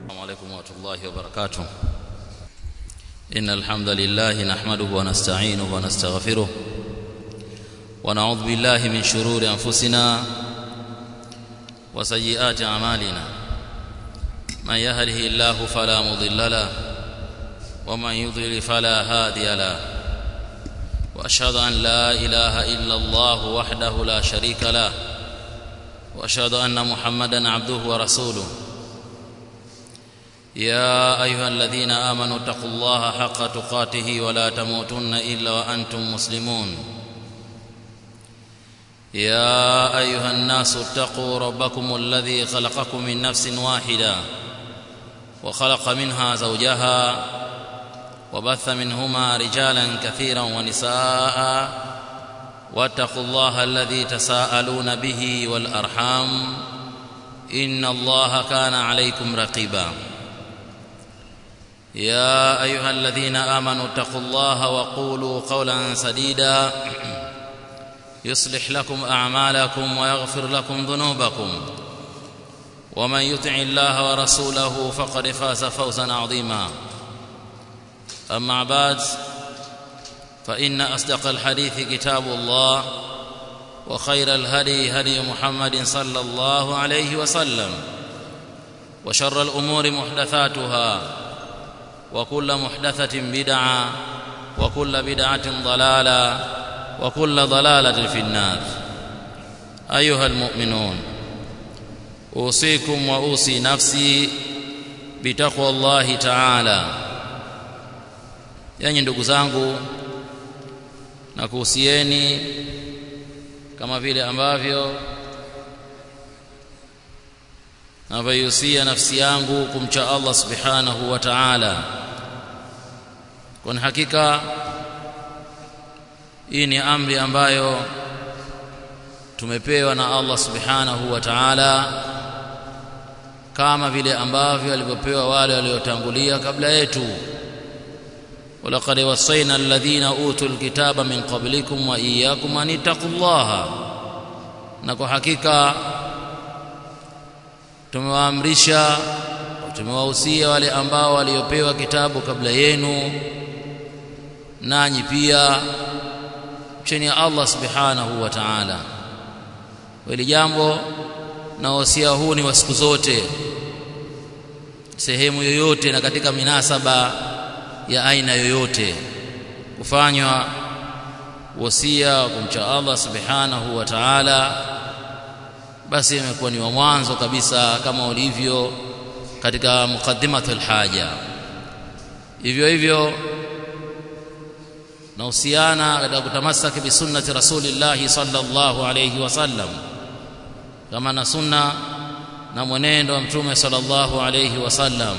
السلام عليكم ورحمة الله وبركاته إن الحمد لله نحمده ونستعينه ونستغفره ونعوذ بالله من شرور أنفسنا وسيئات أعمالنا من يهده الله فلا مضل له ومن يضلل فلا هادي له وأشهد أن لا إله إلا الله وحده لا شريك له وأشهد أن محمدا عبده ورسوله يا ايها الذين امنوا اتقوا الله حق تقاته ولا تموتن الا وانتم مسلمون يا ايها الناس اتقوا ربكم الذي خلقكم من نفس واحده وخلق منها زوجها وبث منهما رجالا كثيرا ونساء واتقوا الله الذي تساءلون به والارحام ان الله كان عليكم رقيبا يا ايها الذين امنوا اتقوا الله وقولوا قولا سديدا يصلح لكم اعمالكم ويغفر لكم ذنوبكم ومن يطع الله ورسوله فقد فاز فوزا عظيما اما بعد فان اصدق الحديث كتاب الله وخير الهدي هدي محمد صلى الله عليه وسلم وشر الامور محدثاتها وكل محدثة بدعة وكل بدعة ضلالة وكل ضلالة في النار أيها المؤمنون أوصيكم وأوصي نفسي بتقوى الله تعالى yani ndugu zangu na kuhusieni kama vile ambavyo navyoihusia nafsi yangu kumcha Allah subhanahu wa ta'ala kwa hakika hii ni amri ambayo tumepewa na Allah subhanahu wa ta'ala kama vile ambavyo alivyopewa wale waliotangulia kabla yetu ولقد وصينا الذين اوتوا الكتاب من قبلكم واياكم ان اتقوا الله na kwa hakika tumewaamrisha tumewahusia wale ambao waliopewa kitabu kabla yenu nanyi pia chini ya Allah subhanahu wa ta'ala hili jambo na wasia huu ni wa siku zote sehemu yoyote na katika minasaba ya aina yoyote kufanywa wasia kumcha Allah subhanahu wa ta'ala basi imekuwa ni wa mwanzo kabisa kama ulivyo katika muqaddimatul haja hivyo hivyo nahusiana katika kutamasaki bi sunnati rasulillahi sallallahu alayhi wasallam kama na sunna na mwenendo wa mtume sallallahu alayhi wasallam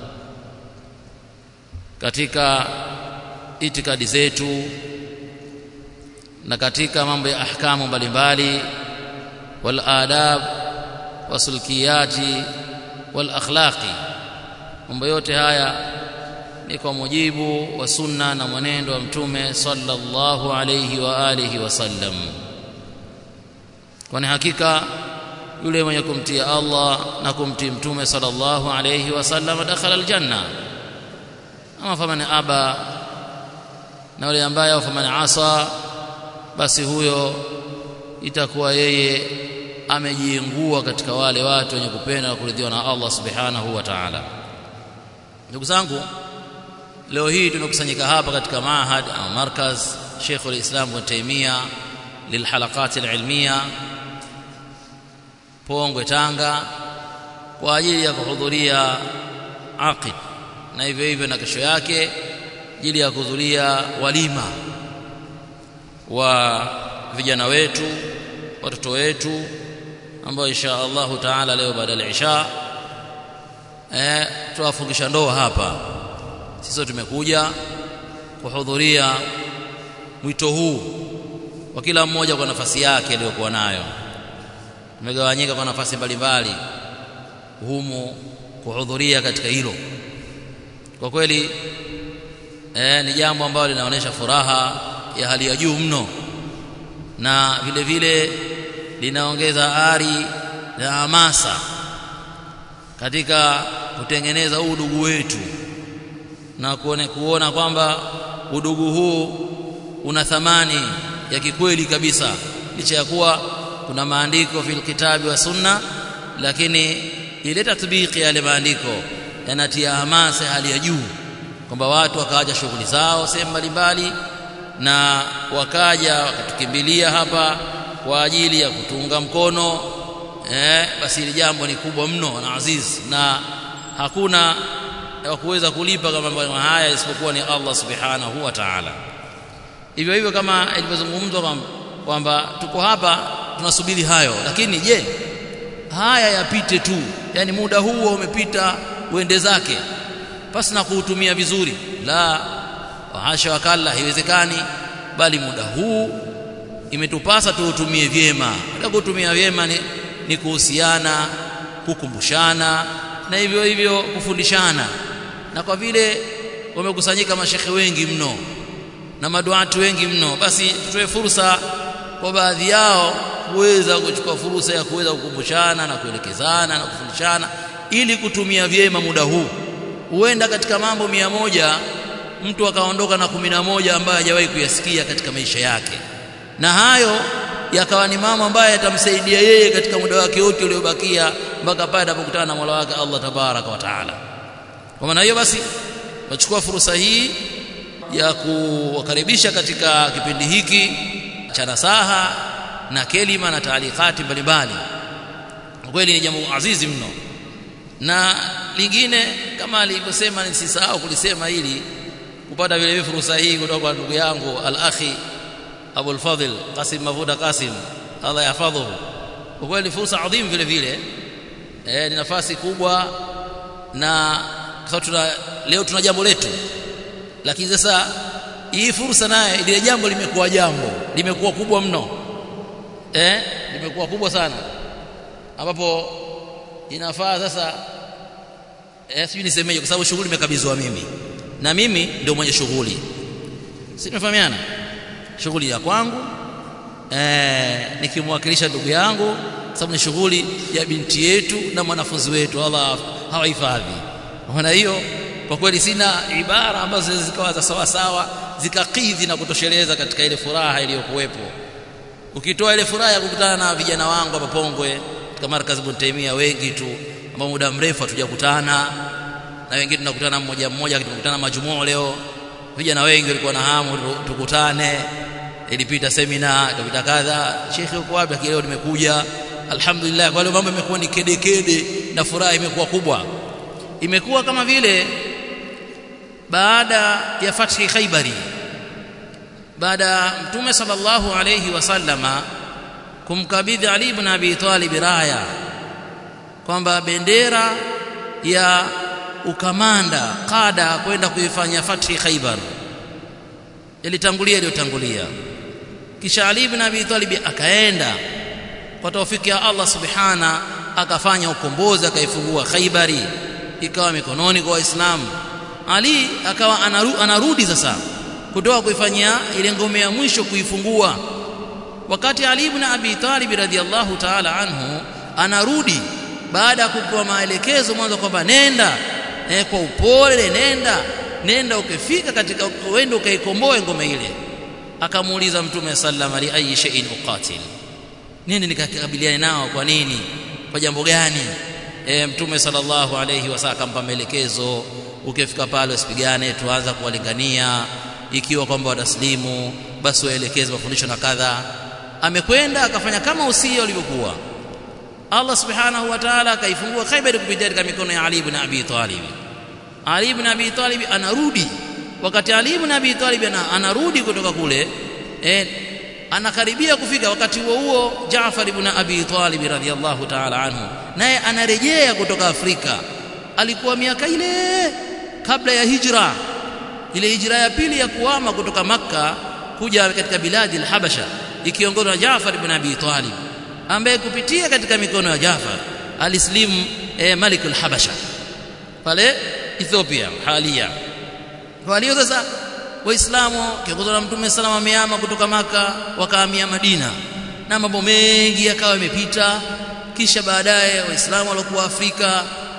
katika itikadi zetu na katika mambo ya ahkamu mbalimbali wal adab wasulkiyati wal akhlaqi mambo yote haya ni kwa mujibu wa sunna na mwenendo wa mtume sallallahu alayhi wa alihi wasallam kwani hakika yule mwenye kumtii Allah na kumtii mtume sallallahu alayhi wasallam dakhala aljanna ama faman aba na yule ambaye faman asa basi huyo itakuwa yeye amejiingua katika wale watu wenye kupenda na kuridhiwa na Allah subhanahu wa ta'ala ndugu zangu leo hii tumekusanyika hapa katika mahad au markaz Sheikh al-Islam Ibn Taymiyyah lilhalaqat al-ilmiya Pongwe Tanga kwa ajili ya kuhudhuria aqid na hivyo hivyo na kesho yake ajili ya kuhudhuria walima wa vijana wetu watoto wetu ambao insha Allahu taala leo baada ya isha eh tuwafungisha ndoa hapa sisi tumekuja kuhudhuria mwito huu wa kila mmoja kwa nafasi yake aliyokuwa nayo tumegawanyika kwa nafasi mbalimbali humu kuhudhuria katika hilo kwa kweli eh, ni jambo ambalo linaonyesha furaha ya hali ya juu mno na vile vile linaongeza ari na hamasa katika kutengeneza huu udugu wetu na kuone kuona kwamba udugu huu una thamani ya kikweli kabisa licha ya kuwa kuna maandiko fil kitabi wa sunna lakini ile tatbiki yale maandiko yanatia hamasa hali ya juu kwamba watu wakaacha shughuli zao sehemu mbalimbali na wakaja wakatukimbilia hapa kwa ajili ya kutunga mkono eh, basi hili jambo ni kubwa mno na aziz na hakuna wa kuweza kulipa kama mambo haya isipokuwa ni Allah subhanahu wa ta'ala hivyo hivyo kama ilivyozungumzwa kwamba tuko hapa tunasubiri hayo lakini je haya yapite tu yani muda huo umepita uende zake pasi na kuutumia vizuri la wahasha wakalla haiwezekani bali muda huu imetupasa tuutumie vyema na kutumia vyema ni, ni kuhusiana kukumbushana na hivyo hivyo kufundishana na kwa vile wamekusanyika mashekhe wengi mno na maduati wengi mno basi tutoe fursa kwa baadhi yao kuweza kuchukua fursa ya kuweza kukumbushana na kuelekezana na kufundishana ili kutumia vyema muda huu huenda katika mambo mia moja mtu akaondoka na kumi na moja ambayo hajawahi kuyasikia katika maisha yake na hayo yakawa ni mambo ambayo yatamsaidia yeye katika muda wake wote uliobakia mpaka pale atapokutana na Mola wake Allah tabaraka wa taala kwa maana hiyo basi wachukua fursa hii ya kuwakaribisha katika kipindi hiki cha nasaha na kelima na taalikati mbalimbali kweli ni jambo azizi mno na lingine kama alivyosema nisisahau kulisema hili kupata vile vile fursa hii kutoka kwa ndugu yangu al-akhi Abul Fadhil Qasim Mavuda Qasim Allah yahfadhuhu kwa kweli fursa adhim vile vile eh ni nafasi kubwa na kwa tuna leo tuna jambo letu lakini sasa hii fursa naye ile jambo limekuwa jambo limekuwa kubwa mno eh limekuwa kubwa sana ambapo inafaa sasa eh sijui nisemeje kwa sababu shughuli imekabidhiwa mimi na mimi ndio mwenye shughuli si tumefahamiana shughuli ya kwangu eh nikimwakilisha ndugu yangu sababu ni shughuli ya binti yetu na mwanafunzi wetu Allah hawahifadhi maana hiyo kwa kweli sina ibara ambazo zikawa za sawa sawa zikakidhi na kutosheleza katika ile furaha iliyokuwepo ukitoa ile furaha ya kukutana na vijana wangu hapa Pongwe katika markazi Buntaimia wengi tu ambao muda mrefu hatujakutana na wengine tunakutana mmoja mmoja tunakutana majumuo leo vijana wengi walikuwa na hamu tukutane ilipita semina ikapita kadha shekhi uko wapi leo nimekuja alhamdulillah kwa leo mambo yamekuwa ni kede kede na furaha imekuwa kubwa imekuwa kama vile baada ya fathi Khaibari baada mtume sallallahu alayhi wasallama kumkabidhi Ali ibn Abi Talib raya kwamba bendera ya ukamanda kada kwenda kuifanya fathi Khaibar ilitangulia iliyotangulia kisha Ali ibn Abi Talib akaenda kwa taufiki ya Allah subhana akafanya ukombozi akaifungua Khaibari ikawa mikononi kwa Waislamu Ali akawa anaru, anarudi sasa kutoka kuifanyia ile ngome ya mwisho kuifungua wakati Ali ibn Abi Talib radhiallahu ta'ala anhu anarudi baada ya kupewa maelekezo mwanzo kwamba nenda eh, kwa upole nenda nenda ukifika katika uende ukaikomboe ngome ile akamuuliza mtume sallam ali ayi shay'in uqatil nini nikakabiliane nao kwa nini kwa jambo gani e, mtume sallallahu alayhi wasallam akampa maelekezo ukifika pale usipigane tuanza kuwalingania ikiwa kwamba wataslimu basi waelekeze mafundisho na kadha amekwenda akafanya kama usia ulivyokuwa Allah subhanahu wa ta'ala akaifungua Khaybar kupitia katika mikono ya Ali ibn Abi Talib Ali ibn Abi Talib anarudi wakati Ali ibn Abi Talib anarudi kutoka kule eh, anakaribia kufika wakati huo huo Jaafar ibn Abi Talib radhiyallahu ta'ala anhu naye anarejea kutoka Afrika alikuwa miaka ile kabla ya hijra ile hijra ya pili ya kuhama kutoka Makka kuja katika biladi al-Habasha ikiongozwa na Jaafar ibn Abi Talib ambaye kupitia katika mikono ya Jaafar alislimu eh, Malik al-Habasha pale Ethiopia halia kwa hiyo sasa waislamu kiongozwa na mtume salama amehama kutoka maka wakahamia Madina na mambo mengi yakawa yamepita kisha baadaye waislamu waliokuwa Afrika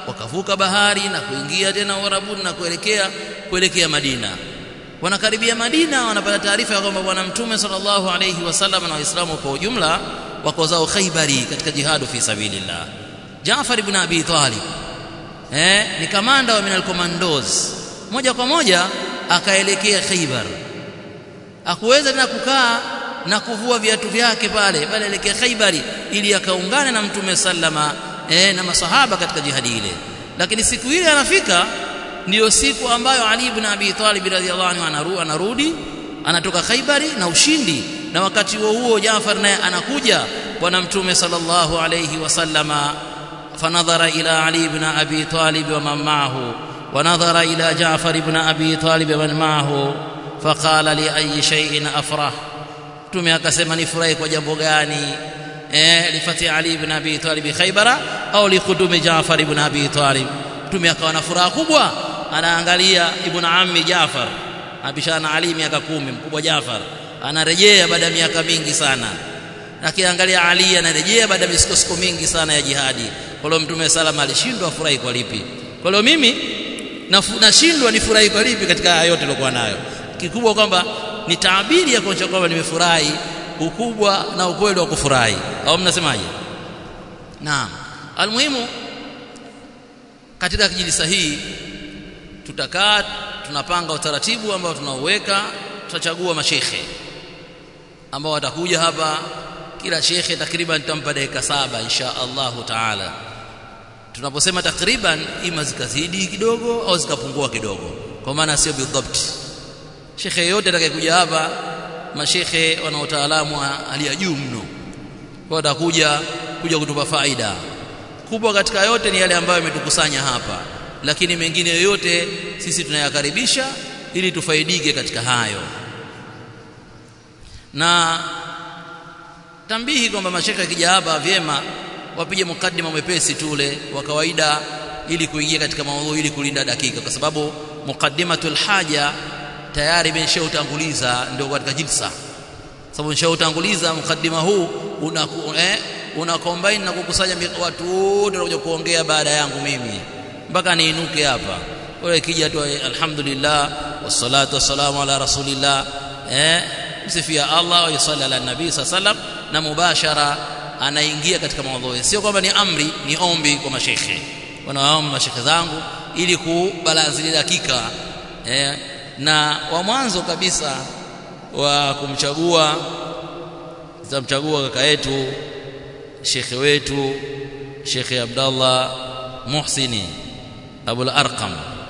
wakavuka bahari na kuingia tena Uarabuni na kuelekea kuelekea Madina wanakaribia Madina wanapata taarifa ya kwamba bwana mtume sallallahu alayhi wasallam na waislamu kwa ujumla wako zao Khaibari katika jihadu fi sabilillah Jaafar ibn Abi Talib eh ni kamanda wa minal commandos moja kwa moja akaelekea Khaibar akuweza tena kukaa na kuvua viatu vyake pale pale elekea Khaibari ili akaungane na mtume sallama eh, na masahaba katika jihadi ile lakini siku ile anafika ndiyo siku ambayo Ali ibn Abi Talib radhiyallahu anhu anaru, anarudi anatoka Khaibari na ushindi na wakati huo huo Jaafar naye anakuja bwana mtume sallallahu alayhi wasallama fanadhara ila Ali ibn Abi Talib wa man ma'ahu ونظر إلى جعفر بن أبي طالب ومن معه فقال لأي شيء أفرح mtume akasema nifurahi kwa jambo gani eh lifati ali ibn abi talib khaybara au likudumi jaafar ibn abi talib mtume akawa na furaha kubwa anaangalia ibn ammi jaafar abishana ali miaka kumi mkubwa jaafar anarejea baada ya miaka mingi sana akiangalia ali anarejea baada ya misukosuko mingi sana ya jihadi kwa hiyo mtume salama alishindwa furahi kwa lipi kwa hiyo mimi nashindwa nifurahi kwa lipi katika haya yote nilikuwa nayo kikubwa kwamba ni taabiri ya kuonyesha kwamba nimefurahi ukubwa na ukweli wa kufurahi au mnasemaje naam almuhimu katika kijilisa hii tutakaa tunapanga utaratibu ambao tunauweka tutachagua mashekhe ambao watakuja hapa kila shekhe takriban tutampa dakika saba insha Allahu taala tunaposema takriban ima zikazidi kidogo au zikapungua kidogo kwa maana sio bidhabt shekhe yote atakayekuja hapa mashekhe wana utaalamu hali ya juu mno kwa watakuja kuja kutupa faida kubwa katika yote ni yale ambayo yametukusanya hapa lakini mengine yoyote sisi tunayakaribisha ili tufaidike katika hayo na tambihi kwamba mashekhe akija hapa vyema wapige mukaddima mwepesi tule wa kawaida ili kuingia katika maudhui ili kulinda dakika kwa sababu muqaddimatul haja tayari imeshautanguliza ndio katika jilsa sababu nishautanguliza mukaddima huu una eh, una combine na kukusanya watu wote wanakuja kuongea baada yangu mimi mpaka niinuke hapa wewe kija tu alhamdulillah wassalatu wassalamu ala rasulillah eh msifia Allah wa yusalli ala nabii sallam na mubashara anaingia katika maudhui sio kwamba ni amri ni ombi kwa mashekhe wanawaomba mashekhe zangu ili kubalazi dakika eh, na wa mwanzo kabisa wa kumchagua tutamchagua kaka yetu shekhe wetu shekhe Abdallah Muhsini Abul Arqam